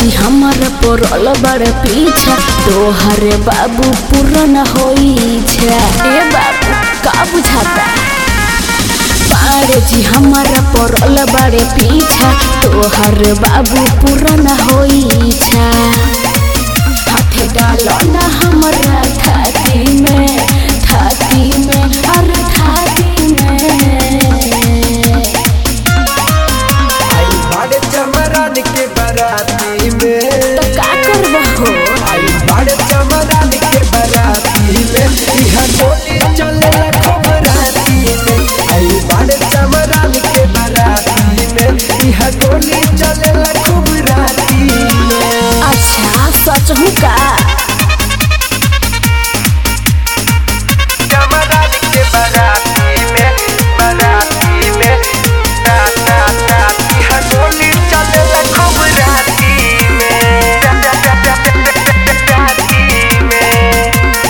जी हमारा पड़ल बड़ पीछा तोहरे बाबू पूरन होई छा ए बाबू का बुझाता पाड़े जी हमारा पड़ल बड़े पीछा तोहर बाबू पूरन होई छा हाथे डालो ना हमरा थाती में थाती में अरे थाती में आई बड़े चमरान के बराती में तो का करबा हो आई बड़े चमरान के बराती में इहा गोली चले खूब राती में आई बड़े चमरान के बराती में इहा गोली चले खूब राती में अच्छा सच हूँ का चमरान के बराती में बराती में ता ता ता इहा गोली चले खूब राती में राती में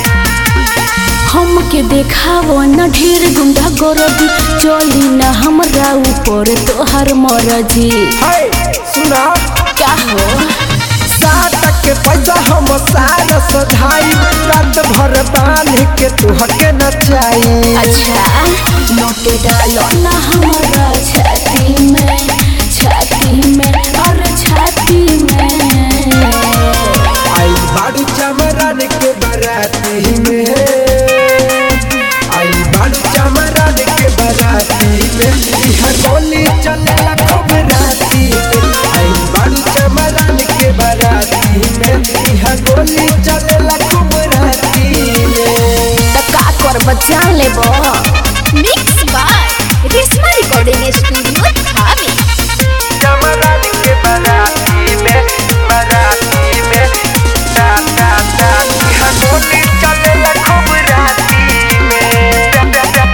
हमके देखावो न ढेर गुंडा गोरदी चली न हमरा ऊपर तोहर मरजी हाय सुना का हो सात के पैसा हम सारा सधाई रात भर बांध के तुहके नचाई अच्छा नोटे डालो न हमरा छाती में छाती में और छाती में आई बाड़ू चमरान के बराती में आई बाड़ू चमरान के बराती में इहा गोली चलेला खूब राती में आई बाड़ू चमरान के बराती में इहा गोली चलेला खूब राती में त का करब जान लेबो mix by Reshma recording studio धामी चमरान के बराती में बराती में ता ता ता इहा गोली चलेला खूब राती में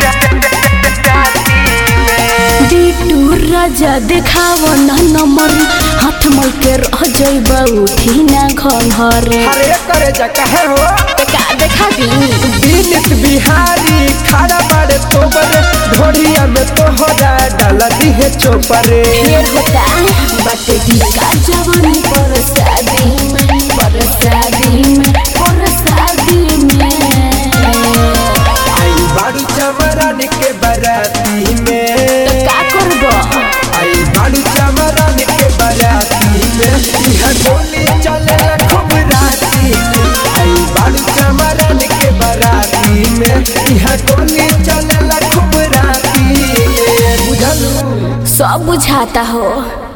राती में बिटू राजा देखावो न नंबर हाथ मल के रह जइब उठी ना घर अरे करे जा कहे हो त का देखाबी विनित बिहारी खड़ा बड़े तोबर ढोड़िया में तोहरा डाल दिहे चोपरे ढेर होता बट दी का जवानी पर शादी में पर शादी में पर शादी में आई बाड़ू चमरान के बराती त में का करबो आई बाड़ू चमरान के बराती में इहा गोली चले खूब राती में आई बाड़ू चमरान के बराती में इहा गोली चले खूब राती में बुझलू सब बुझाता हो